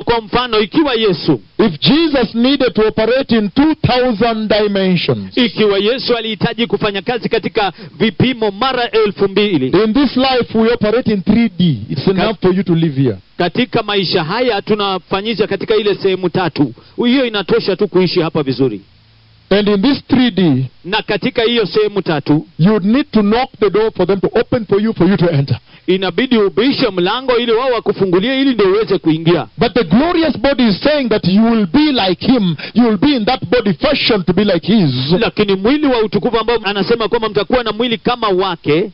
kwa mfano ikiwa yesu if Jesus needed to operate in 2000 dimensions, ikiwa yesu alihitaji kufanya kazi katika vipimo mara elfu mbili in this life we operate in 3D. It's enough for you to live here. katika maisha haya tunafanyisha katika ile sehemu tatu hiyo inatosha tu kuishi hapa vizuri And in this 3D, na katika hiyo sehemu tatu you would need to knock the door for them to open for you for you to enter. inabidi ubishe mlango ili wao wakufungulie ili ndio uweze kuingia But the glorious body is saying that you will be like him. You will be in that body fashioned to be like his. lakini mwili wa utukufu ambao anasema kwamba mtakuwa na mwili kama wake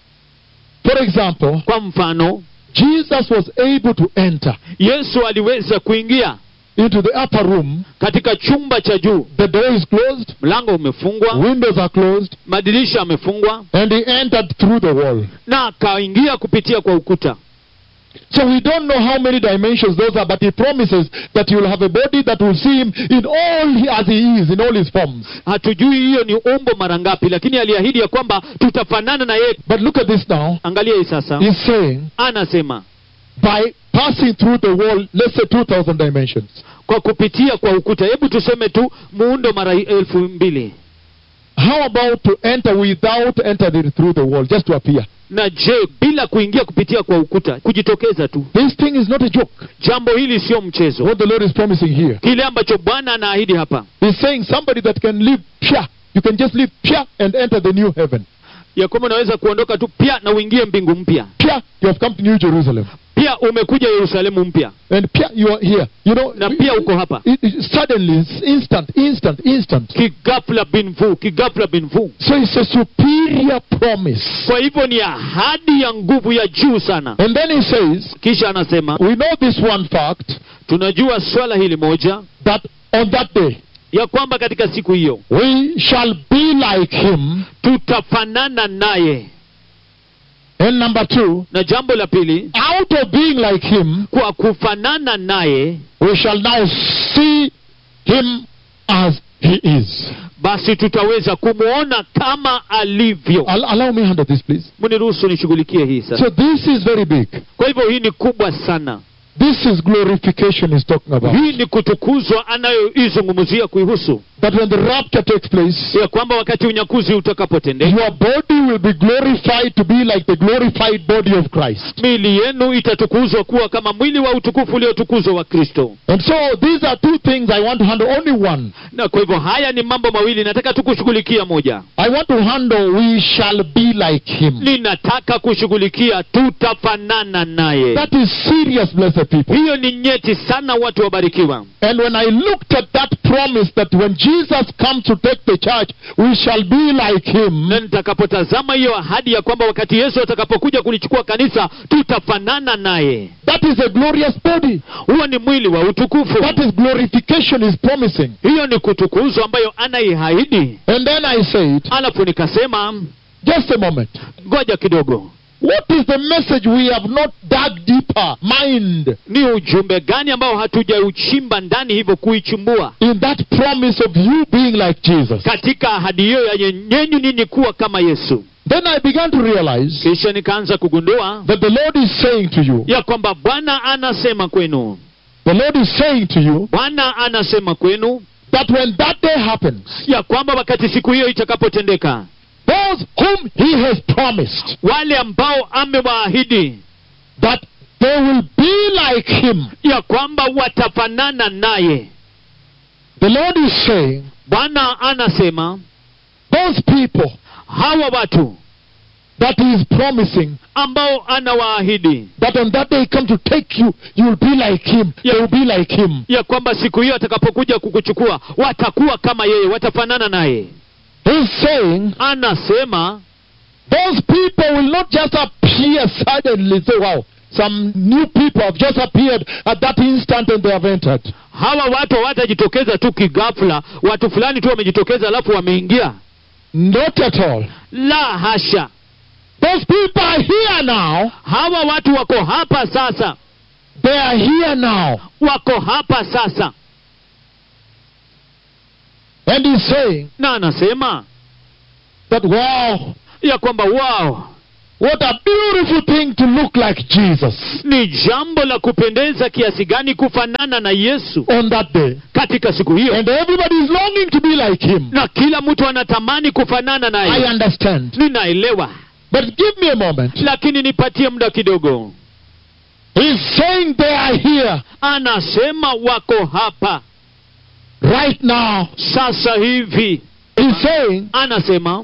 For example, kwa mfano Jesus was able to enter yesu aliweza kuingia into the upper room. katika chumba cha juu The door is closed, mlango umefungwa windows are closed, madirisha yamefungwa and he entered through the wall. na akaingia kupitia kwa ukuta So we don't know how many dimensions those are, but he promises that you will have a body that will see him in all he, as he is, in all his forms. hatujui hiyo ni umbo mara ngapi lakini aliahidi ya kwamba tutafanana na yeye But look at this now. angalia hii sasa He's saying, anasema by passing through the wall, let's say 2,000 dimensions, kwa kupitia kwa ukuta hebu tuseme tu muundo mara elfu mbili how about to enter without entering through the wall, just to appear? na je bila kuingia kupitia kwa ukuta kujitokeza tu This thing is not a joke. jambo hili sio mchezo What the Lord is promising here. kile ambacho bwana anaahidi hapa He's saying somebody that can live pia. You can just live pia and enter the new heaven. ya kwamba unaweza kuondoka tu pia na uingie mbingu mpya Pia, you have come to New Jerusalem. pia umekuja yerusalemu mpya And pia, you are here. You know, na pia uko hapa it, it, suddenly, it's instant, instant, instant. kigafla binvu kigafla binvu So it's a superior promise. kwa hivyo ni ahadi ya nguvu ya juu sana And then he says, kisha anasema we know this one fact tunajua swala hili moja that on that day ya kwamba katika siku hiyo we shall be like him. tutafanana naye And number two, na jambo la pili out of being like him, kwa kufanana naye we shall now see him as he is. basi tutaweza kumwona kama alivyo Al- allow me handle this, please. mniruhusu nishughulikie hii sasa So this is very big. kwa hivyo hii ni kubwa sana This is glorification he's talking about. hii ni kutukuzwa anayoizungumzia kuihusu That when the rapture takes place, ya kwamba wakati unyakuzi utakapotendeka your body will be glorified to be like the glorified body of Christ. mili yenu itatukuzwa kuwa kama mwili wa utukufu uliotukuzwa wa kristo And so these are two things I want to handle, only one. na kwa hivyo haya ni mambo mawili nataka tu kushughulikia moja I want to handle we shall be like him. ninataka kushughulikia tutafanana naye That is serious, blessed people. hiyo ni nyeti sana watu wabarikiwa And when I looked at that promise that when Jesus comes to take the church, we shall be like him, na nitakapotazama hiyo ahadi ya kwamba wakati yesu atakapokuja kulichukua kanisa tutafanana naye that is a glorious body. huo ni mwili wa utukufu That is glorification is promising. hiyo ni kutukuzwa ambayo anaihaidi And then I said, alafu nikasema just a moment. ngoja kidogo What is the message we have not dug deeper, mind, ni ujumbe gani ambao hatujauchimba ndani hivyo kuichumbua in that promise of you being like Jesus? katika ahadi hiyo ya nyenyenyu ninyi kuwa kama yesu Then I began to realize kisha nikaanza kugundua that the Lord is saying to you, ya kwamba bwana anasema kwenu the Lord is saying to you bwana anasema kwenu that when that day happens, ya kwamba wakati siku hiyo itakapotendeka those whom He has promised wale ambao amewaahidi that they will be like Him, ya kwamba watafanana naye the Lord is saying, bwana anasema those people hawa watu that He is promising ambao anawaahidi that on that day He come to take you, you will be like Him, Yeah. they will be like Him. ya kwamba siku hiyo atakapokuja kukuchukua watakuwa kama yeye watafanana naye He's saying anasema those people will not just appear suddenly, say, wow, some new people have just appeared at that instant and they have entered. hawa watu hawatajitokeza tu kigafla watu fulani tu wamejitokeza alafu wameingia Not at all. la hasha Those people are here now. hawa watu wako hapa sasa They are here now. wako hapa sasa And he's saying na anasema that, wow, ya kwamba wao What a beautiful thing to look like Jesus ni jambo la kupendeza kiasi gani kufanana na yesu on that day. katika siku hiyo And everybody is longing to be like him. na kila mtu anatamani kufanana I naye understand. ninaelewa But give me a moment. lakini nipatie muda kidogo He's saying they are here anasema wako hapa right now. sasa hivi He's saying anasema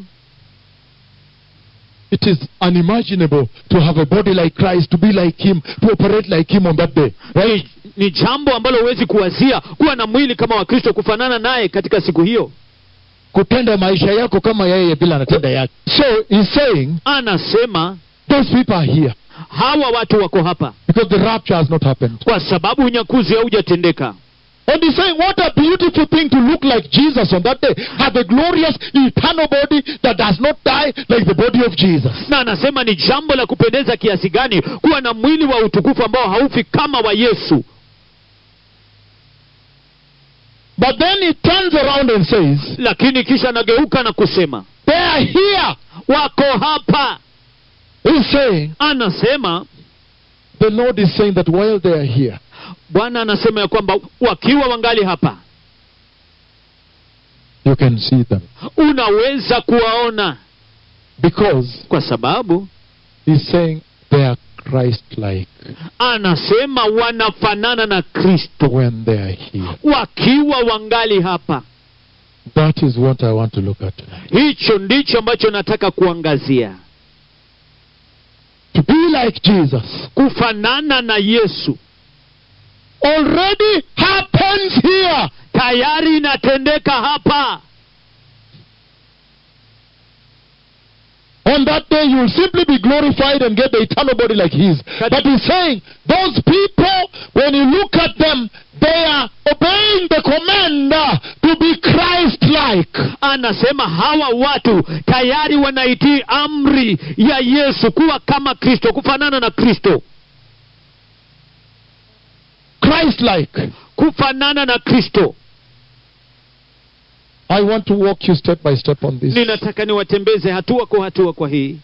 it is unimaginable to have a body like Christ, to be like him, to operate like him on that day. Right? ni, ni jambo ambalo huwezi kuwazia kuwa na mwili kama wa kristo kufanana naye katika siku hiyo Kutenda maisha yako kama yeye bila anatenda yake. So he's saying anasema those people are here hawa watu wako hapa because the rapture has not happened. kwa sababu unyakuzi haujatendeka And he's saying, what a beautiful thing to look like Jesus on that day. Have a glorious eternal body that does not die like the body of Jesus. na anasema ni jambo la kupendeza kiasi gani kuwa na mwili wa utukufu ambao haufi kama wa yesu But then he turns around and says, lakini kisha anageuka na kusema they are here. wako hapa He's saying, anasema the Lord is saying that while they are here, bwana anasema ya kwamba wakiwa wangali hapa you can see them. unaweza kuwaona Because kwa sababu he's saying they are Christ-like anasema wanafanana na kristo when they are here. wakiwa wangali hapa That is what I want to look at tonight. hicho ndicho ambacho nataka kuangazia To be like Jesus kufanana na yesu already happens here. tayari inatendeka hapa On that day, you will simply be glorified and get the eternal body like His. But He's saying, those people, when you look at them, they are obeying the commander to be Christ like. anasema hawa watu tayari wanaitii amri ya yesu kuwa kama kristo kufanana na kristo Christ like. kufanana na kristo I want to walk you step by step on this. ninataka niwatembeze hatua kwa hatua kwa hii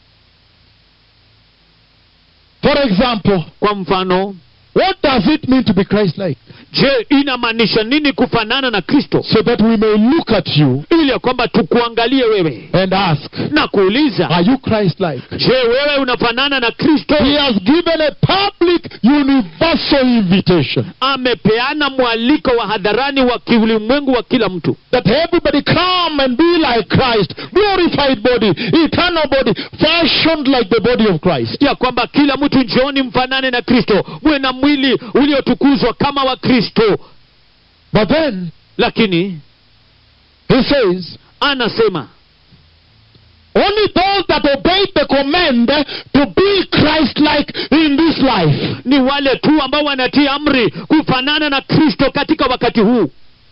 For example, kwa mfano what does it mean to be Christ like? je inamaanisha nini kufanana na kristo So that we may look at you ili ya kwamba tukuangalie wewe and ask, na kuuliza Are you Christ like? je wewe unafanana na kristo He has given a public, universal invitation amepeana mwaliko wa hadharani wa kiulimwengu wa kila mtu that everybody come and be like Christ, glorified body, eternal body, fashioned like the body of Christ. ya kwamba kila mtu njooni mfanane na kristo mwe na mwili uliotukuzwa kama wa kristo But then lakini he says, anasema only those that obey the command to be Christ like in this life. ni wale tu ambao wanatii amri kufanana na kristo katika wakati huu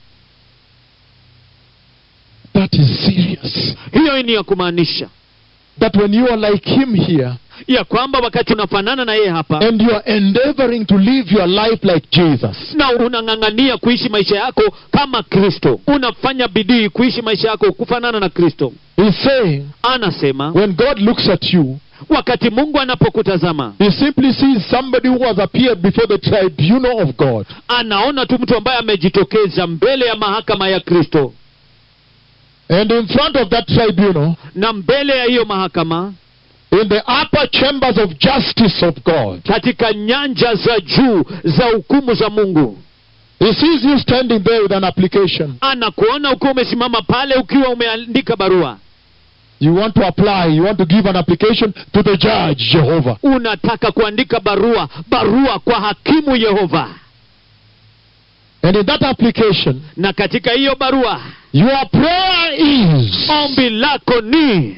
That is serious. hiyo ni ya kumaanisha That when you are like him here ya kwamba wakati unafanana na yeye hapa and you are endeavoring to live your life like Jesus, na unang'ang'ania kuishi maisha yako kama kristo unafanya bidii kuishi maisha yako kufanana na kristo he's saying anasema when God looks at you, wakati mungu anapokutazama he simply sees somebody who has appeared before the tribunal of God. anaona tu mtu ambaye amejitokeza mbele ya mahakama ya kristo And in front of that tribunal, na mbele ya hiyo mahakama in the upper chambers of justice of God, katika nyanja za juu za hukumu za mungu he sees you standing there with an application. anakuona ukiwa umesimama pale ukiwa umeandika barua You want to apply, you want to give an application to the judge, Jehovah. unataka kuandika barua barua kwa hakimu yehova And in that application, na katika hiyo barua your prayer is ombi lako ni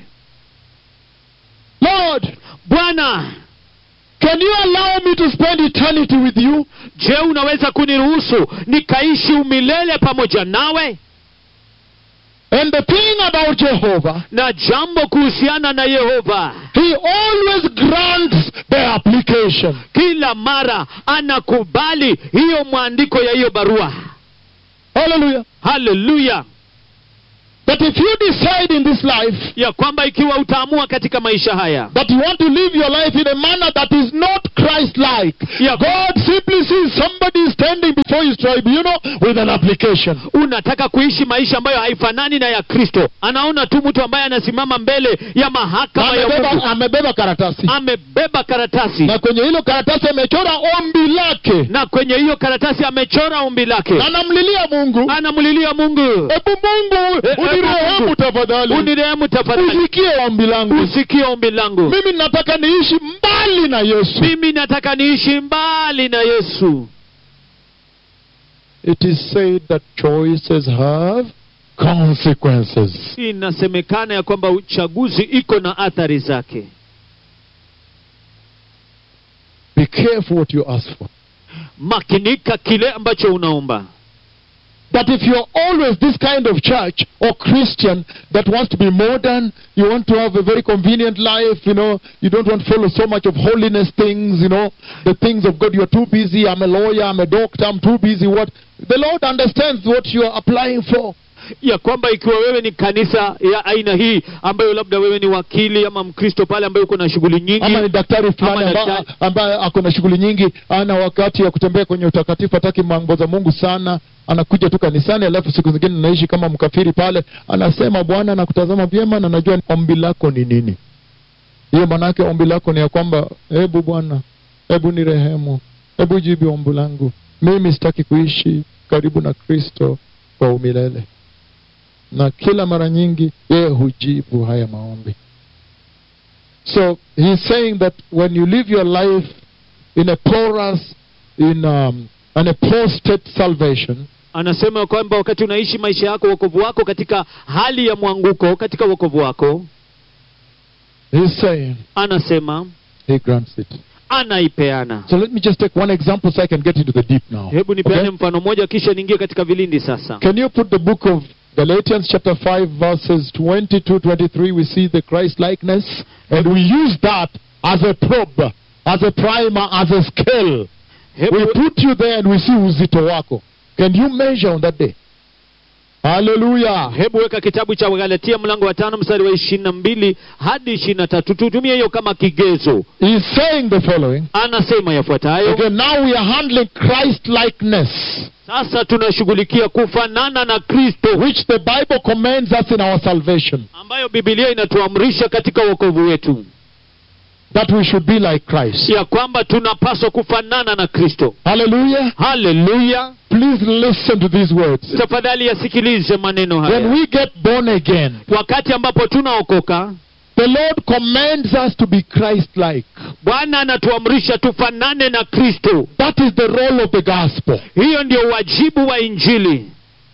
Lord, bwana can you allow me to spend eternity with you? je unaweza kuniruhusu nikaishi umilele pamoja nawe And the thing about Jehovah, na jambo kuhusiana na yehova he always grants the application. kila mara anakubali hiyo mwandiko ya hiyo barua Hallelujah. haleluya that if you decide in this life ya kwamba ikiwa utaamua katika maisha haya that you want to live your life in a manner that is not Christ-like, Yeah. God simply sees somebody standing before his tribunal with an application. unataka kuishi maisha ambayo haifanani na ya kristo anaona tu mtu ambaye anasimama mbele ya mahakama ya Amebeba, mungu amebeba karatasi amebeba karatasi na kwenye hilo karatasi amechora ombi lake na kwenye hiyo karatasi amechora ombi lake na anamlilia Mungu, anamlilia mungu hebu Mungu Eh, eh, unirehemu Mungu. tafadhali, unirehemu tafadhali usikie ombi langu. usikie ombi langu Mimi nataka niishi mbali na Yesu. mimi nataka niishi mbali na yesu It is said that choices have consequences. inasemekana ya kwamba uchaguzi iko na athari zake Be careful what you ask for. makinika kile ambacho unaomba That if you're always this kind of church or Christian that wants to be modern, you want to have a very convenient life, you know, you don't want to follow so much of holiness things, you know, the things of God, you're too busy, I'm a lawyer, I'm a doctor, I'm too busy, what? The Lord understands what you're applying for. ya kwamba ikiwa wewe ni kanisa ya aina hii ambayo labda wewe ni wakili ama mkristo pale ambaye uko na shughuli nyingi ama ni daktari fulani Ama amba- daktari. ambaye ako na shughuli nyingi ana wakati ya kutembea kwenye utakatifu hataki mambo za mungu sana anakuja tu kanisani alafu siku zingine anaishi kama mkafiri pale anasema bwana nakutazama vyema na najua ombi lako ni nini hiyo maanaake ombi lako ni ya kwamba hebu bwana hebu ni rehemu hebu jibu ombi langu mimi sitaki kuishi karibu na kristo kwa umilele na kila mara nyingi yeye hujibu haya maombi so he's saying that when you live your life in a porous, in um, an apostate salvation, anasema ya kwamba wakati unaishi maisha yako wokovu wako katika hali ya mwanguko katika wokovu wako he's saying anasema he grants it. anaipeana So let me just take one example so I can get into the deep now. hebu nipeane Okay? mfano mmoja kisha niingie katika vilindi sasa Can you put the book of Galatians chapter 5 verses 22 23 we see the Christ likeness and we use that as a probe, as a primer, as a scale. We hebu, put you there and we see uzito wako. Can you measure on that day? Hallelujah. hebu weka kitabu cha galatia mlango wa tano mstari wa ishirini na mbili hadi ishirini na tatu tutumie hiyo kama kigezo He's saying the following. anasema yafuatayo Okay, now we are handling Christ likeness, sasa tunashughulikia kufanana na kristo which the Bible commands us in our salvation, ambayo bibilia inatuamrisha katika wokovu wetu that we should be like Christ. ya kwamba tunapaswa kufanana na kristo Hallelujah. haleluya Please listen to these words. tafadhali yasikilize maneno When haya we get born again, wakati ambapo tunaokoka the Lord commands us to be Christ like. bwana anatuamrisha tufanane na kristo That is the role of the gospel. hiyo ndio wajibu wa injili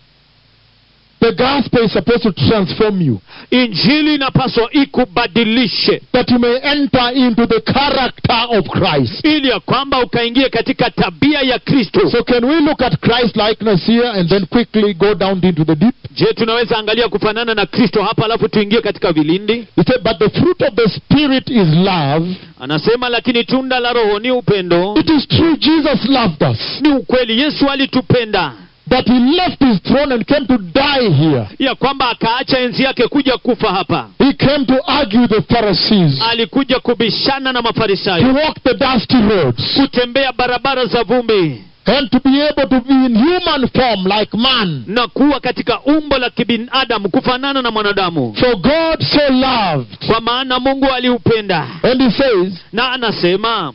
The gospel is supposed to transform you, injili inapaswa ikubadilishe that you may enter into the character of Christ. ili ya kwamba ukaingie katika tabia ya kristo So, can we look at Christ likeness here and then quickly go down into the deep? je tunaweza angalia kufanana na kristo hapa alafu tuingie katika vilindi He said, But the fruit of the Spirit is love. anasema lakini tunda la roho ni upendo It is true, Jesus loved us. ni ukweli yesu alitupenda That he left his throne and came to die here. ya kwamba akaacha enzi yake kuja kufa hapa He came to argue the Pharisees, alikuja kubishana na to mafarisayo walk the dusty roads, kutembea barabara za vumbi and to be able to be in human form like man. na kuwa katika umbo la kibinadamu kufanana na mwanadamu For God so loved. kwa maana mungu aliupenda And he says, na anasema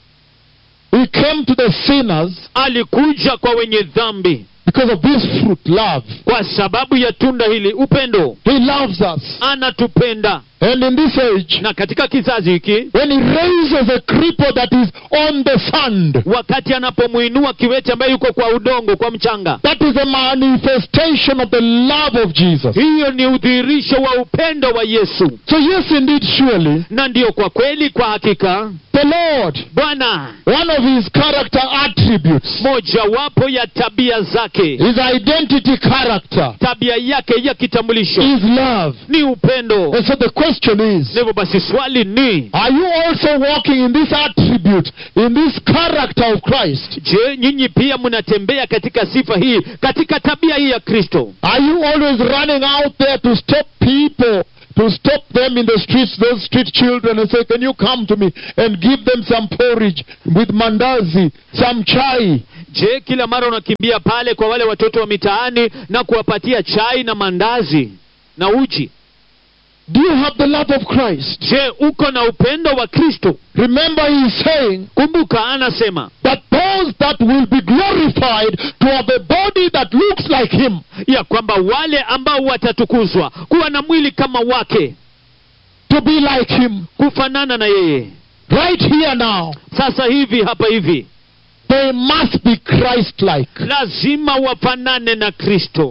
He came to the sinners alikuja kwa wenye dhambi because of this fruit, love. kwa sababu ya tunda hili upendo He loves us. anatupenda And in this age, na katika kizazi hiki when he raises a cripple that is on the sand, wakati anapomwinua kiwete ambaye yuko kwa udongo kwa mchanga that is a manifestation of the love of Jesus. hiyo ni udhihirisho wa upendo wa yesu So, yes, indeed, surely, na ndiyo kwa kweli kwa hakika the Lord, bwana one of his character attributes, mojawapo ya tabia zake his identity character, tabia yake ya kitambulisho is love. ni upendo And so the question question is na hivyo basi swali ni Are you also walking in this attribute, in this character of Christ? je nyinyi pia mnatembea katika sifa hii katika tabia hii ya kristo Are you always running out there to stop people, to stop them in the streets, those street children, and say, Can you come to me and give them some porridge with mandazi, some chai? je kila mara unakimbia pale kwa wale watoto wa mitaani na kuwapatia chai na mandazi na uji Do you have the love of Christ? je uko na upendo wa kristo Remember, he is saying kumbuka anasema that those that will be glorified to have a body that looks like him, ya kwamba wale ambao watatukuzwa kuwa na mwili kama wake to be like him, kufanana na yeye right here now, sasa hivi hapa hivi they must be Christ like. lazima wafanane na kristo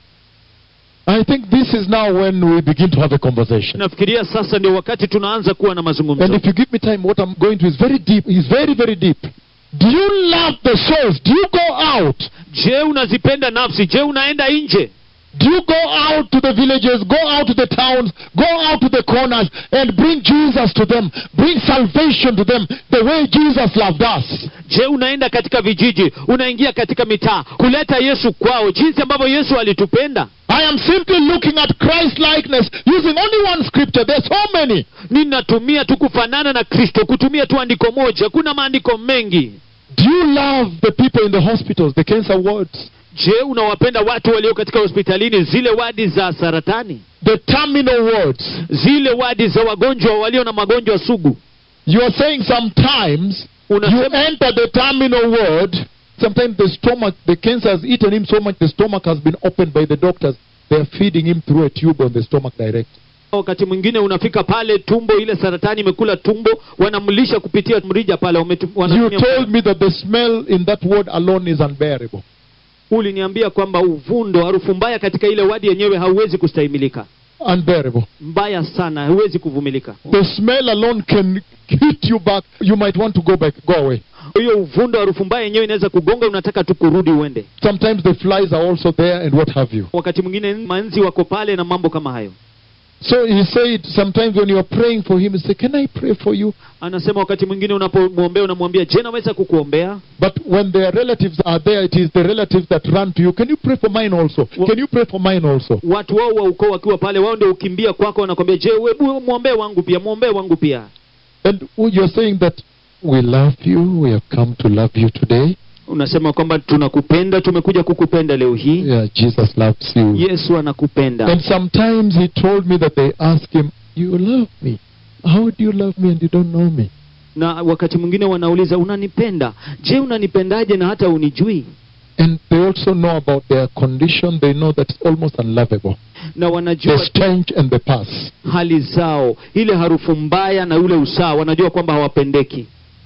I think this is now when we begin to have a conversation. nafikiria sasa ndio wakati tunaanza kuwa na And mazungumzo if you give me time, what I'm going to is very deep. Is very, very deep. Do you love the souls? Do you go out? je unazipenda nafsi je unaenda nje Do you go out to the villages, go out to the towns, go out to the corners and bring Jesus to them, bring salvation to them the way Jesus loved us? je unaenda katika vijiji unaingia katika mitaa kuleta yesu kwao jinsi ambavyo yesu alitupenda I am simply looking at Christ likeness using only one scripture. There's so many. ninatumia tu kufanana na kristo kutumia tu andiko moja kuna maandiko mengi Do you love the people in the hospitals, the cancer wards, je unawapenda watu walio katika hospitalini zile wadi za saratani the terminal wards? zile wadi za wagonjwa walio na magonjwa sugu You are saying sometimes you unasema enter the terminal ward. Sometimes the stomach, the cancer has eaten him so much, the stomach has been opened by the doctors. They are feeding him through a tube on the stomach direct. wakati mwingine unafika pale tumbo ile saratani imekula tumbo wanamlisha kupitia mrija pale wametu- You wanatumia told me that the smell in that ward alone is unbearable. uliniambia kwamba uvundo harufu mbaya katika ile wadi yenyewe hauwezi kustahimilika Unbearable. mbaya sana hauwezi kuvumilika The smell alone can hit you back. You might want to go back, go away. hiyo uvundo harufu mbaya yenyewe inaweza kugonga unataka tu kurudi uende Sometimes the flies are also there and what have you. wakati mwingine manzi wako pale na mambo kama hayo So he said, sometimes when you are praying for him, he said, Can I pray for you? anasema wakati mwingine unapomwombea unamwambia je naweza kukuombea But when their relatives are there, it is the relatives that run to you. Can you pray for mine also? Well- Can you pray for mine also? watu wao wa ukoo wakiwa pale wao ndio ukimbia kwako wanakwambia je webu mwombee wangu pia mwombee wangu pia And you're saying that we love you, we have come to love you today. unasema kwamba tunakupenda tumekuja kukupenda leo hii Yeah, Jesus loves you. yesu anakupenda And sometimes he told me that they ask him, You love me. How do you love me and you don't know me? na wakati mwingine wanauliza unanipenda je unanipendaje na hata unijui And they also know about their condition. They know that it's almost unlovable. na The wanajua stench and the pus. hali zao ile harufu mbaya na ule usaa wanajua kwamba hawapendeki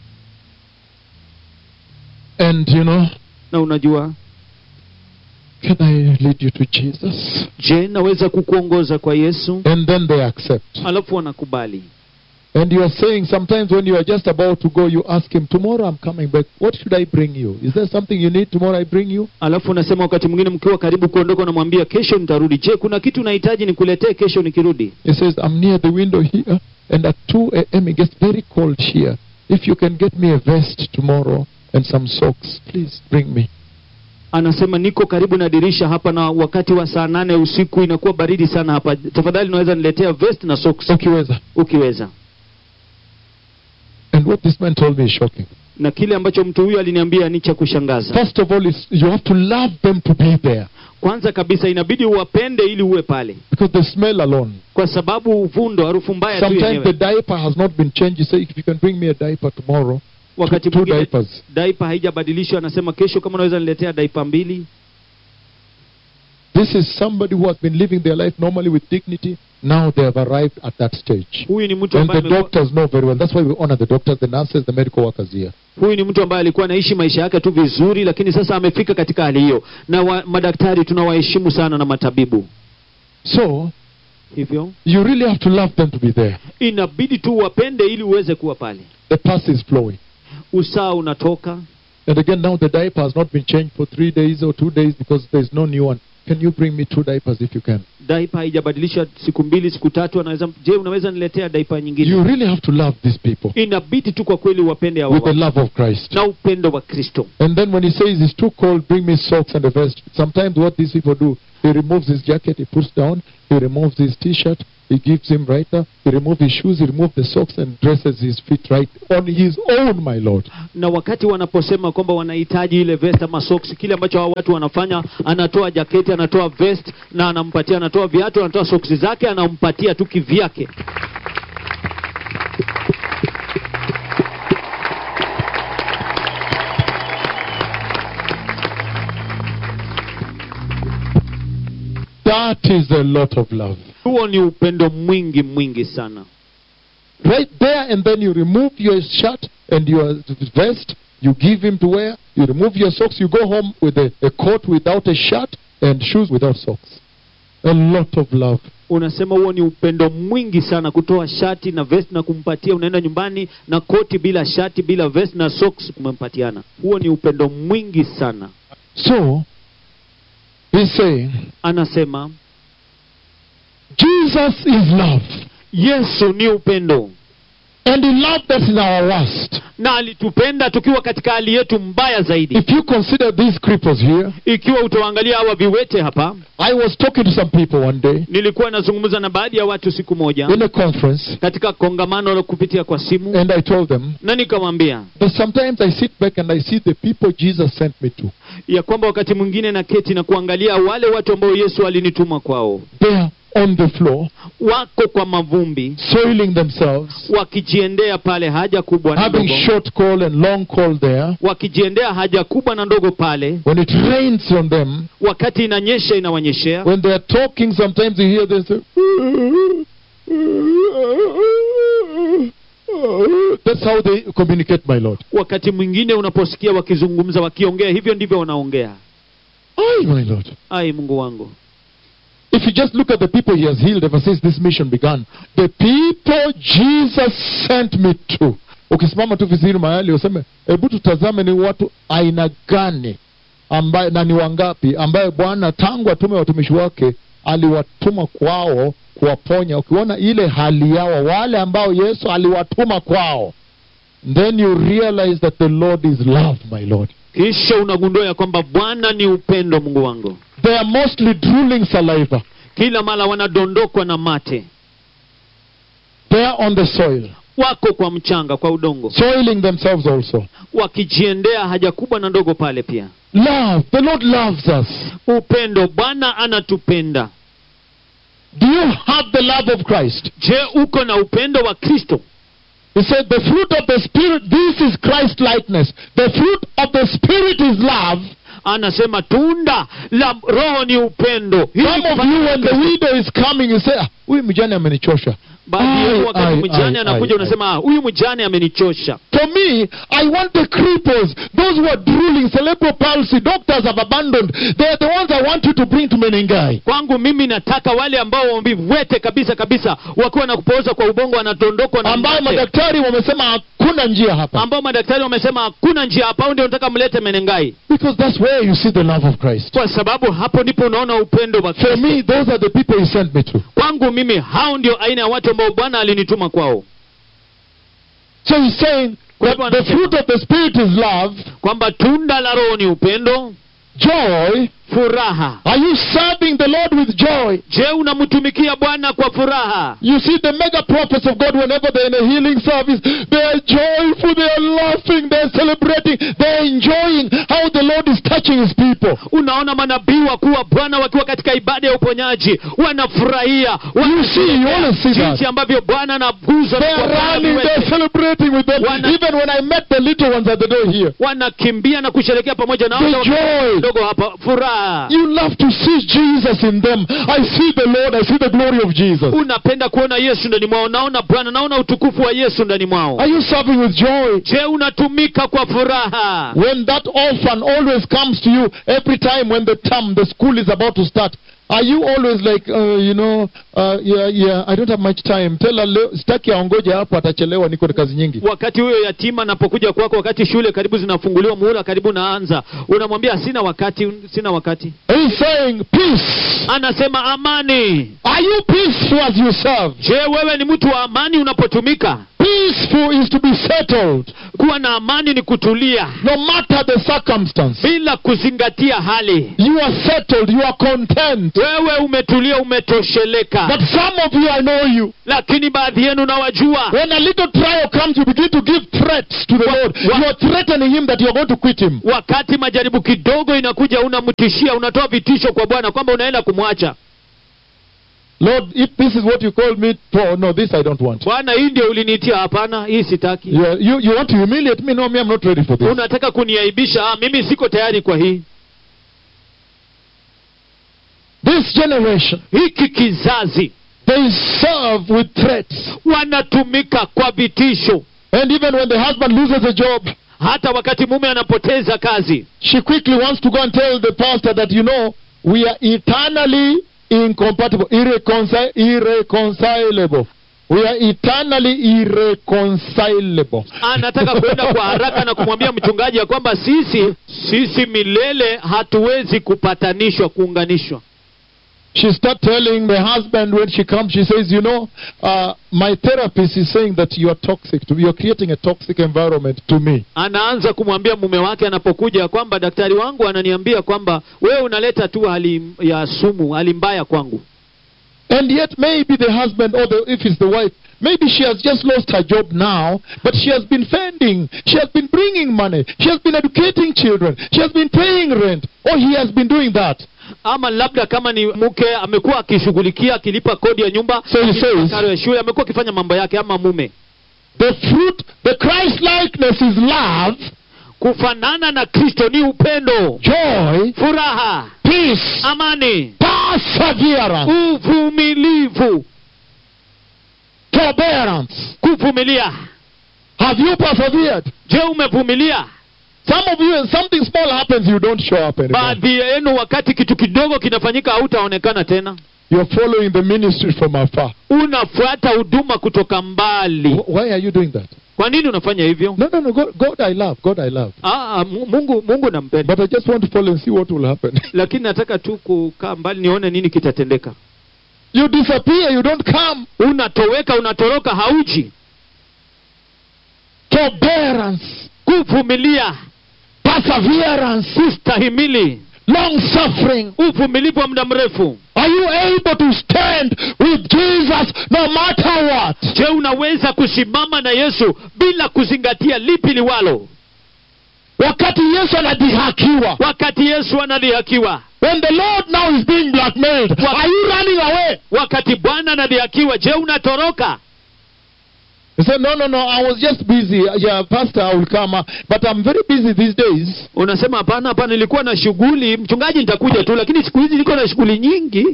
And you know, na unajua can I lead you to Jesus? je naweza kukuongoza kwa yesu And then they accept. alafu wanakubali And you are saying sometimes when you are just about to go, you ask him, Tomorrow I'm coming back. What should I bring you? Is there something you need tomorrow I bring you? alafu unasema wakati mwingine mkiwa karibu kuondoka unamwambia kesho nitarudi je kuna kitu unahitaji nikuletee kesho nikirudi He says, I'm near the window here, and at 2 a.m. it gets very cold here. If you can get me a vest tomorrow and some socks, please bring me. anasema niko karibu na dirisha hapa na wakati wa saa nane usiku inakuwa baridi sana hapa tafadhali unaweza niletea vest na socks Ukiweza. ukiweza And what this man told me is shocking. na kile ambacho mtu huyu aliniambia ni cha kushangaza First of all, is you have to love them to be there kwanza kabisa inabidi uwapende ili uwe pale because the smell alone. kwa sababu uvundo harufu mbaya tu Sometimes the yenyewe diaper has not been changed. You say, if you can bring me a diaper tomorrow, wakati two mwingine diapers. daipa haijabadilishwa anasema kesho kama unaweza niletea daipa mbili This is somebody who has been living their life normally with dignity. Now they have arrived at that stage. huyu ni mtu And ambaye the amekuwa- doctors know very well. That's why we honor the doctors, the nurses, the medical workers here. huyu ni mtu ambaye alikuwa anaishi maisha yake tu vizuri lakini sasa amefika katika hali hiyo na wa, madaktari tunawaheshimu sana na matabibu So, hivyo you really have to love them to be there. inabidi tu wapende ili uweze kuwa pale The pus is flowing. usaa unatoka And again, now the diaper has not been changed for three days or two days because there's no new one. Can you bring me two diapers if you can? daipa haijabadilisha siku mbili siku tatu anaweza je unaweza niletea daipa nyingine You really have to love these people inabidi tu kwa kweli wapende hawa with the watu love of Christ. na upendo wa kristo And then when he says it's too cold, bring me socks and a vest. Sometimes what these people do, he removes his jacket, he puts down, he removes his t-shirt, he gives him right there, he removes his shoes, he removes the socks and dresses his feet right on his own, my Lord. na wakati wanaposema kwamba wanahitaji ile vest ama socks kile ambacho hao watu wanafanya anatoa jaketi anatoa vest na anampatia anatoa viatu anatoa socks zake anampatia tu kivyake That is a lot of love. huo ni upendo mwingi mwingi sana Right there and then you remove your shirt and your vest, you give him to wear, you remove your socks, you go home with a, a coat without a shirt and shoes without socks. A lot of love. unasema huo ni upendo mwingi sana kutoa shati na vest na kumpatia unaenda nyumbani na koti bila shati bila vest na socks kumempatiana huo ni upendo mwingi sana So, he's saying, anasema Jesus is love. yesu ni upendo And he loved us in our worst. na alitupenda tukiwa katika hali yetu mbaya zaidi If you consider these cripples here, ikiwa utawaangalia hawa viwete hapa I was talking to some people one day nilikuwa nazungumza na baadhi ya watu siku moja in a conference, katika kongamano la kupitia kwa simu and I told them na nikamwambia that sometimes I sit back and I see the people Jesus sent me to. ya kwamba wakati mwingine na keti na kuangalia wale watu ambao yesu alinituma kwao They are on the floor, wako kwa mavumbi soiling themselves, wakijiendea pale haja kubwa na having ndogo short call and long call there. wakijiendea haja kubwa na ndogo pale When it rains on them, wakati inanyesha inawanyeshea when they are talking, sometimes you hear them say, That's how they communicate, my Lord. wakati mwingine unaposikia wakizungumza wakiongea hivyo ndivyo wanaongea Aye, my Lord. ai mungu wangu If you just look at the people he has healed ever since this mission began, the people Jesus sent me to. Ukisimama tu vizuri mahali useme, hebu tutazame ni watu aina gani ambaye na ni wangapi ambaye Bwana tangu atume watumishi wake aliwatuma kwao kuwaponya. Ukiona ile hali yao, wale ambao Yesu aliwatuma kwao, then you realize that the Lord is love, my Lord. kisha unagundua ya kwamba bwana ni upendo mungu wangu They are mostly drooling saliva. kila mara wanadondokwa na mate They are on the soil, wako kwa mchanga kwa udongo soiling themselves also. wakijiendea haja kubwa na ndogo pale pia Love. The Lord loves us. upendo bwana anatupenda Do you have the love of Christ? je uko na upendo wa kristo He said, The fruit of the Spirit, this is Christ likeness. The fruit of the Spirit is love. anasema tunda la roho ni upendo Hii ni Some of kufanya you, when the Kristo. widow is coming, you say, "Ah, huyu mjane amenichosha. baadhi Ai, yenu wakati ai, mjane ai, anakuja ai, unasema "Ah, huyu mjane amenichosha For me, I want the cripples, those who are drooling, cerebral palsy, doctors have abandoned. They're the ones I want you to bring to Menengai. kwangu mimi nataka wale ambao waviwete kabisa kabisa wakiwa na kupooza kwa ubongo wanatondokwa na Ambayo mate. madaktari wamesema hakuna njia hapa. ambao madaktari wamesema hakuna njia hapa au ndio nataka mlete menengai Because that's where you see the love of Christ. kwa sababu hapo ndipo unaona upendo wa For Kristo. me, those are the people he sent me to. kwangu mimi hao ndio aina ya watu ambao bwana alinituma kwao So he's saying Kwa that hivyo the anasema- fruit of the Spirit is love, kwamba tunda la roho ni upendo joy. furaha Are you serving the Lord with joy? je unamtumikia bwana kwa furaha You see, the mega prophets of God, whenever they're in a healing service, they are joyful, they are laughing, they're celebrating, they're enjoying how the Lord is touching his people. unaona manabii wakuu wa bwana wakiwa katika ibada ya uponyaji wanafurahia You see, you always see jinsi that. ambavyo bwana anaguza They are running, they're celebrating with them. Wana- Even when I met the little ones at the door here, wanakimbia na kusherekea pamoja na the wale joy. ndogo hapa furaha You love to see Jesus in them. I see the Lord, I see the glory of Jesus. unapenda kuona yesu ndani mwao naona bwana naona utukufu wa yesu ndani mwao Are you serving with joy? je unatumika kwa furaha When that orphan always comes to you every time when the term, the school is about to start, Are you always like, uh, you know, uh, yeah, yeah, I don't have much time. Tell her, leo, sitaki aongoje hapo, atachelewa, niko na kazi nyingi. wakati huyo yatima anapokuja kwako wakati shule karibu zinafunguliwa muhula karibu naanza unamwambia sina wakati sina wakati He's saying, peace. anasema amani Are you peaceful as you serve? je wewe ni mtu wa amani unapotumika Peaceful is to be settled, kuwa na amani ni kutulia no matter the circumstance. bila kuzingatia hali You are settled, you are content. wewe umetulia umetosheleka But some of you, I know you. lakini baadhi yenu nawajua When a little trial comes, you begin to give threats to the Wa- Lord. wa- You are threatening Him that you are going to quit Him. wakati majaribu kidogo inakuja unamtishia unatoa vitisho kwa bwana kwamba unaenda kumwacha Lord, if this is what you call me for, no, this I don't want. bwana hii ndio uliniitia hapana hii sitaki You, are- you, you want to humiliate me? No, me, I'm not ready for this. unataka kuniaibisha ah, mimi siko tayari kwa hii This generation, hiki kizazi they serve with threats. wanatumika kwa vitisho And even when the husband loses a job, hata wakati mume anapoteza kazi she quickly wants to go and tell the pastor that, you know, we are eternally incompatible, irreconci- irreconcilable. We are eternally irreconcilable. anataka kwenda kwa haraka na kumwambia mchungaji ya kwamba sisi sisi milele hatuwezi kupatanishwa kuunganishwa She start telling the husband when she comes, she says, you know, uh, my therapist is saying that you are toxic to me. You're creating a toxic environment to me. anaanza kumwambia mume wake anapokuja ya kwamba daktari wangu ananiambia kwamba wewe unaleta tu hali ya sumu hali mbaya kwangu And yet maybe the husband or the, if it's the wife, maybe she has just lost her job now, but she has been fending. She has been bringing money. She has been educating children. She has been paying rent. Or he has been doing that. ama labda kama ni mke amekuwa akishughulikia akilipa kodi ya nyumba So he akilipa says- karo ya shule amekuwa akifanya mambo yake ama mume The fruit, the Christ likeness is love, kufanana na kristo ni upendo joy, furaha peace, amani perseverance, uvumilivu forbearance. kuvumilia Have you persevered? je umevumilia Some of you, when something small happens, you don't show up anymore. baadhi yenu wakati kitu kidogo kinafanyika hautaonekana tena You're following the ministry from afar. unafuata huduma kutoka mbali Wh- Why are you doing that? kwa nini unafanya hivyo No, no, no. God, God I love. God, I love. ah, ah, Mu- mungu mungu nampenda But I just want to follow and see what will happen. lakini nataka tu kukaa mbali nione nini kitatendeka you disappear, you don't come. unatoweka unatoroka hauji Forbearance, kuvumilia perseverance, kustahimili long suffering. uvumilivu wa muda mrefu Are you able to stand with Jesus no matter what? je unaweza kusimama na yesu bila kuzingatia lipi liwalo Wakati Yesu anadhihakiwa. wakati yesu anadhihakiwa When the Lord now is being blackmailed, Wa- are you running away? wakati bwana anadhihakiwa je unatoroka He said, No, no, no, I was just busy. Yeah, Pastor, I will come. uh, But I'm very busy these days. unasema hapana hapana nilikuwa na shughuli mchungaji nitakuja tu lakini siku hizi niko na shughuli nyingi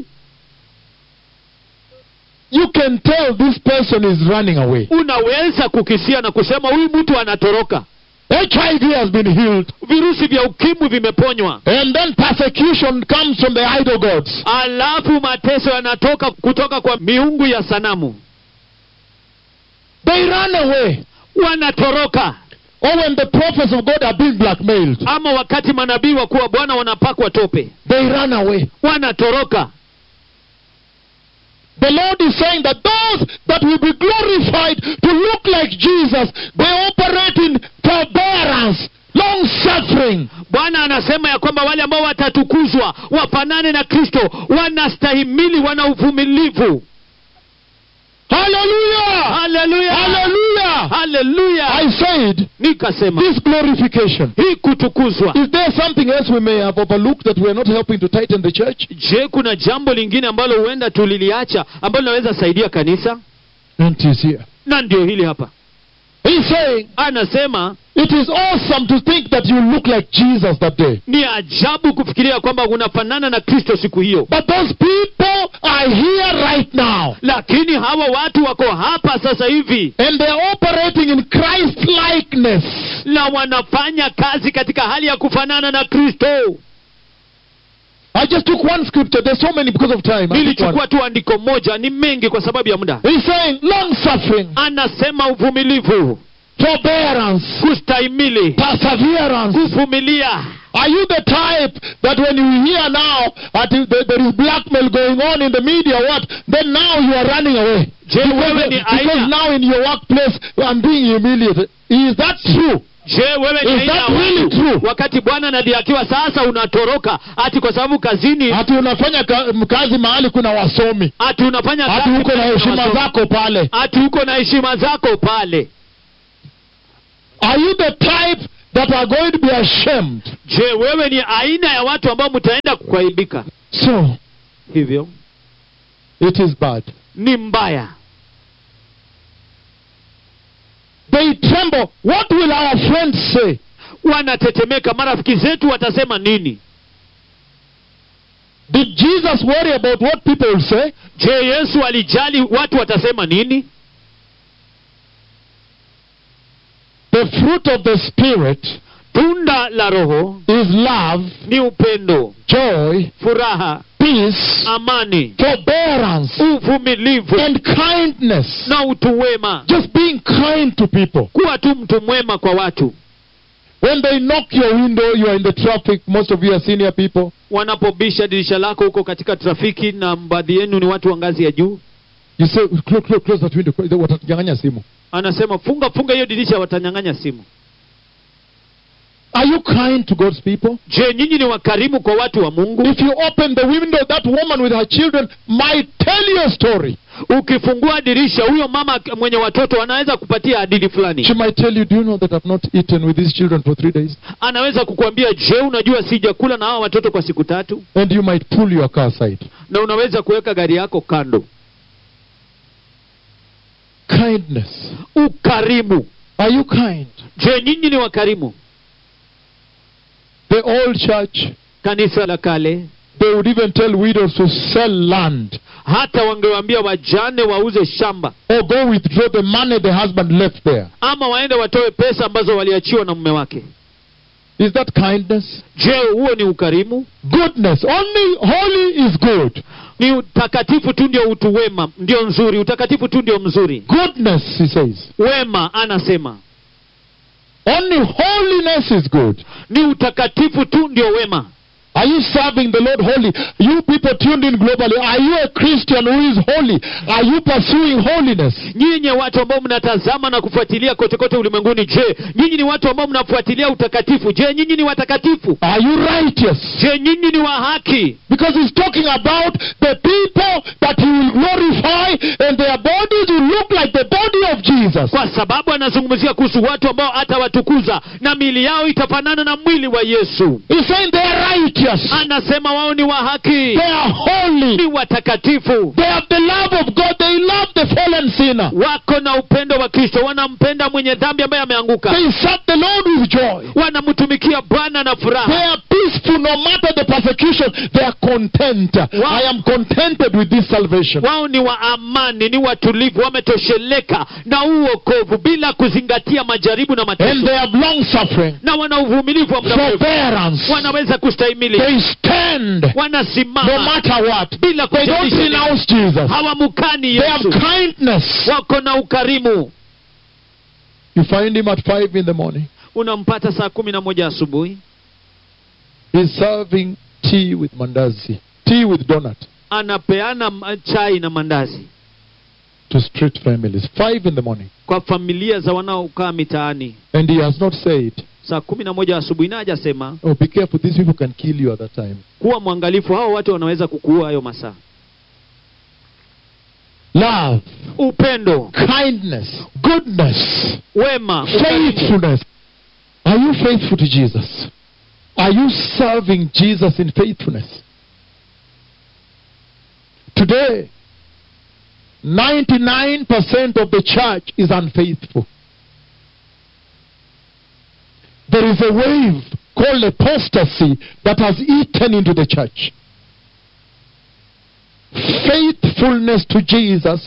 You can tell this person is running away. unaweza kukisia na kusema huyu mtu anatoroka HIV has been healed. virusi vya ukimwi vimeponywa And then persecution comes from the idol gods. alafu mateso yanatoka kutoka kwa miungu ya sanamu They run away. wanatoroka Or when the prophets of God are being blackmailed, ama wakati manabii wakuu wa bwana wanapakwa tope they run away. wanatoroka The Lord is saying that those that will be glorified to look like Jesus, they operate in forbearance, long suffering. bwana anasema ya kwamba wale ambao watatukuzwa wafanane na kristo wanastahimili wana uvumilivu Hallelujah! haleluya Hallelujah! haleluya I said, nikasema this glorification. hii kutukuzwa Is there something else we may have overlooked that we are not helping to tighten the church? je kuna jambo lingine ambalo huenda tuliliacha ambalo linaweza saidia kanisa And it is here. na ndio hili hapa He's saying, anasema it is awesome to think that you look like Jesus that day. ni ajabu kufikiria kwamba unafanana na kristo siku hiyo But those people are here right now. lakini hawa watu wako hapa sasa hivi And they are operating in Christ likeness. na wanafanya kazi katika hali ya kufanana na kristo I just took one scripture. There's so many because of time. I took one. nilichukua tu andiko moja ni mengi kwa sababu ya muda He's saying long suffering, anasema uvumilivu forbearance, kustahimili perseverance. kuvumilia Are you the type that when you hear now that if there there is blackmail going on in the media, what? Then now you are running away. Je, wewe ni Because, because aina now in your workplace I'm being humiliated. Is that true? je wewe ni Is aina ya that really watu true? wakati bwana anadhihakiwa sasa unatoroka ati kwa sababu kazini Ati unafanya ka, kazi mahali kuna wasomi, ati unafanya ati kazi uko na karibu heshima wasomi. zako pale. ati uko na heshima zako pale Are you the type that are going to be ashamed? je wewe ni aina ya watu ambao mtaenda kuaibika So hivyo it is bad. ni mbaya They tremble. What will our friends say? wanatetemeka marafiki zetu watasema nini Did Jesus worry about what people will say? je yesu alijali watu watasema nini The fruit of the Spirit tunda la roho is love, ni upendo joy, furaha peace, amani forbearance, uvumilivu and kindness. na utu wema Just being kind to people. kuwa tu mtu mwema kwa watu When they knock your window, you are in the traffic. Most of you are senior people. wanapobisha dirisha lako huko katika trafiki na baadhi yenu ni watu wa ngazi ya juu You say, close, close, close that window. close- Watatunyang'anya simu. anasema funga funga hiyo dirisha watanyang'anya simu Are you kind to God's people? je nyinyi ni wakarimu kwa watu wa mungu If you open the window, that woman with her children might tell you a story. ukifungua dirisha huyo mama mwenye watoto anaweza kupatia hadithi fulani She might tell you, Do you know that I've not eaten with these children for three days? anaweza kukuambia je unajua sijakula na hawa watoto kwa siku tatu And you might pull your car aside. na unaweza kuweka gari yako kando Kindness. ukarimu Are you kind? je nyinyi ni wakarimu The old church, kanisa la kale they would even tell widows to sell land hata wangewaambia wajane wauze shamba or go withdraw the money the husband left there. ama waende watoe pesa ambazo waliachiwa na mume wake Is that kindness? je huo ni ukarimu Goodness. Only holy is good. ni utakatifu tu ndio utu wema ndio nzuri utakatifu tu ndio mzuri Goodness, he says. wema anasema Only holiness is good. ni utakatifu tu ndio wema Are you serving the Lord holy? You people tuned in globally, are you a Christian who is holy? Are you pursuing holiness? nyinyi watu ambao mnatazama na kufuatilia kote kote ulimwenguni je nyinyi ni watu ambao mnafuatilia utakatifu je nyinyi ni watakatifu Are you righteous? je nyinyi ni wa haki Because he's talking about the people that he will glorify and their bodies will look like the body of Jesus. kwa sababu anazungumzia kuhusu watu ambao atawatukuza na miili yao itafanana na mwili wa yesu He's saying they are righteous. anasema wao ni wa haki They are holy. ni watakatifu They have the love of God. They love the fallen sinner. wako na upendo wa kristo wanampenda mwenye dhambi ambaye ameanguka They serve the Lord with joy. wanamtumikia bwana na They furaha are peaceful no matter the persecution. They are content. I am contented with this salvation. wao ni wa amani ni watulivu wametosheleka na huu wokovu bila kuzingatia majaribu na And mateso they have long suffering, na wana uvumilivu wa muda mrefu forbearance. wanaweza kustahimili They stand no wanasimama matter what. bila They don't kujalisha renounce Jesus. hawamukani They have yesu kindness. wako na ukarimu You find him at 5 in the morning. unampata saa kumi na moja asubuhi He's serving tea with mandazi, tea with donut anapeana m- chai na mandazi to street families. 5 in the morning. kwa familia za wanaokaa mitaani And he has not said, saa kumi na moja asubuhi na hajasema Oh, be careful, these people can kill you at that time. kuwa mwangalifu hao watu wanaweza kukuua hayo masaa Love, upendo kindness, goodness, wema ukarimu. faithfulness. Are you faithful to Jesus? Are you serving Jesus in faithfulness? Today, 99% of the church is unfaithful. There is a wave called apostasy that has eaten into the church. Faithfulness to Jesus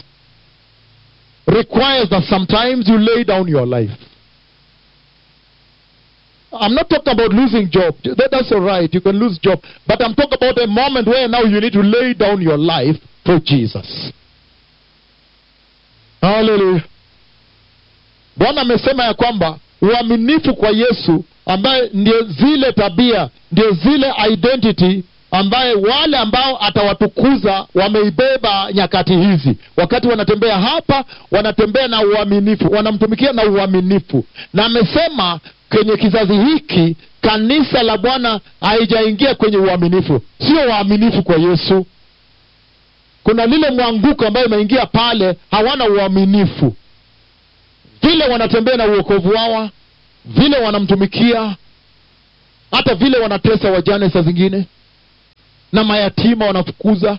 requires that sometimes you lay down your life. I'm not talking about losing job. That, that's all right. You can lose job. But I'm talking about a moment where now you need to lay down your life for Jesus. Hallelujah. Bwana amesema ya kwamba uaminifu kwa Yesu ambaye ndio zile tabia, ndio zile identity ambaye wale ambao atawatukuza wameibeba nyakati hizi. Wakati wanatembea hapa, wanatembea na uaminifu, wanamtumikia na uaminifu. Na amesema kwenye kizazi hiki kanisa la Bwana haijaingia kwenye uaminifu, sio waaminifu kwa Yesu. Kuna lile mwanguko ambayo imeingia pale, hawana uaminifu vile wanatembea na uokovu wao, vile wanamtumikia, hata vile wanatesa wajane saa zingine na mayatima wanafukuza.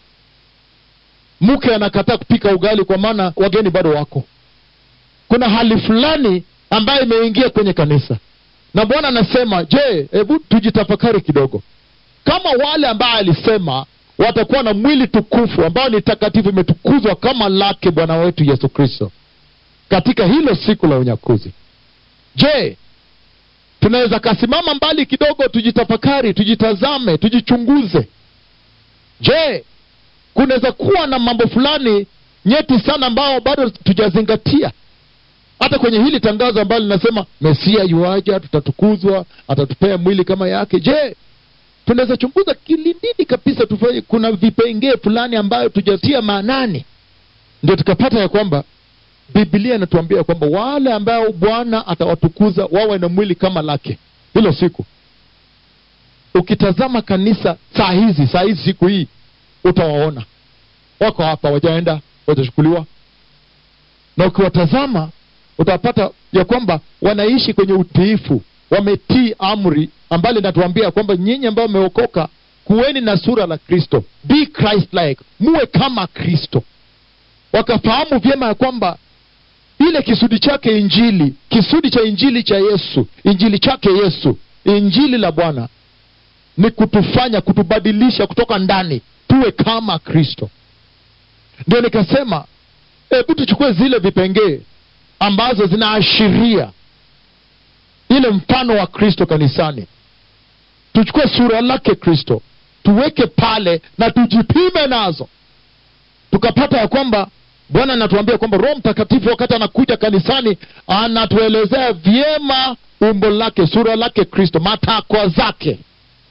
Mke anakataa kupika ugali kwa maana wageni bado wako. Kuna hali fulani ambayo imeingia kwenye kanisa, na Bwana anasema, je, hebu tujitafakari kidogo. Kama wale ambao alisema watakuwa na mwili tukufu ambao ni takatifu, imetukuzwa kama lake Bwana wetu Yesu Kristo katika hilo siku la unyakuzi. Je, tunaweza kasimama mbali kidogo, tujitafakari, tujitazame, tujichunguze. Je, kunaweza kuwa na mambo fulani nyeti sana ambao bado tujazingatia, hata kwenye hili tangazo ambalo linasema Mesia yuaja, tutatukuzwa, atatupea mwili kama yake. Je, tunaweza chunguza kilindini kabisa, tufanye kuna vipengee fulani ambayo tujatia maanani, ndio tukapata ya kwamba Biblia inatuambia kwamba wale ambao Bwana atawatukuza wawe na mwili kama lake hilo siku. Ukitazama kanisa saa hizi, saa hizi, siku hii, utawaona wako hapa, wajaenda, watachukuliwa, na ukiwatazama utapata ya kwamba wanaishi kwenye utiifu, wametii amri ambalo linatuambia kwamba nyinyi ambao mmeokoka, kuweni na sura la Kristo, be Christ like, muwe kama Kristo. Wakafahamu vyema ya kwamba ile kisudi chake Injili, kisudi cha Injili cha Yesu, Injili chake Yesu, Injili la Bwana ni kutufanya, kutubadilisha kutoka ndani tuwe kama Kristo. Ndio nikasema hebu tuchukue zile vipengee ambazo zinaashiria ile mfano wa Kristo kanisani, tuchukue sura lake Kristo tuweke pale na tujipime nazo, tukapata ya kwamba Bwana anatuambia kwamba Roho Mtakatifu wakati anakuja kanisani anatuelezea vyema umbo lake, sura lake Kristo, matakwa zake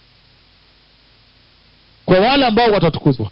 kwa wale ambao watatukuzwa,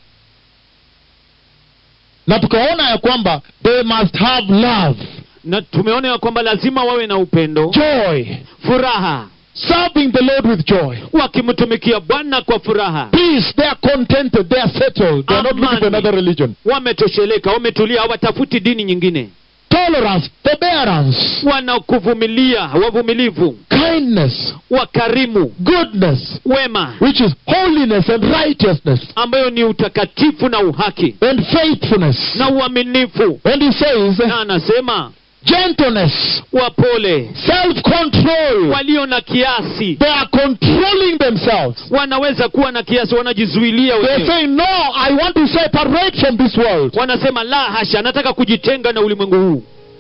na tukaona ya kwamba they must have love, na tumeona ya kwamba lazima wawe na upendo, joy, furaha, serving the Lord with joy, wakimtumikia Bwana kwa furaha, peace. They are contented, they are settled, they are not looking for Amani. another religion, wametosheleka, wametulia, hawatafuti dini nyingine, tolerance, forbearance, wanakuvumilia, wavumilivu, kindness, wakarimu, goodness, wema, which is holiness and righteousness ambayo ni utakatifu na uhaki and faithfulness. na uaminifu. And he says, Na anasema gentleness, wapole, self control. walio na kiasi, They are controlling themselves. wanaweza kuwa na kiasi, wanajizuilia They're wenyewe. saying, No, I want to separate from this world. Wanasema la hasha, nataka kujitenga na ulimwengu huu.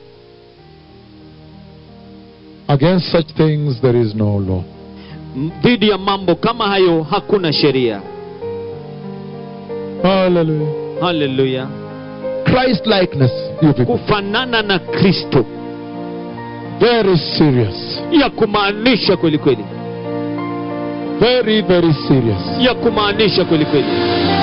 Against such things, there is no law. M- Dhidi ya mambo kama hayo hakuna sheria. Hallelujah. Haleluya! Christ likeness, you people. Kufanana na Kristo Very serious. ya kumaanisha kweli kweli, Very, very serious. ya kumaanisha kweli kweli.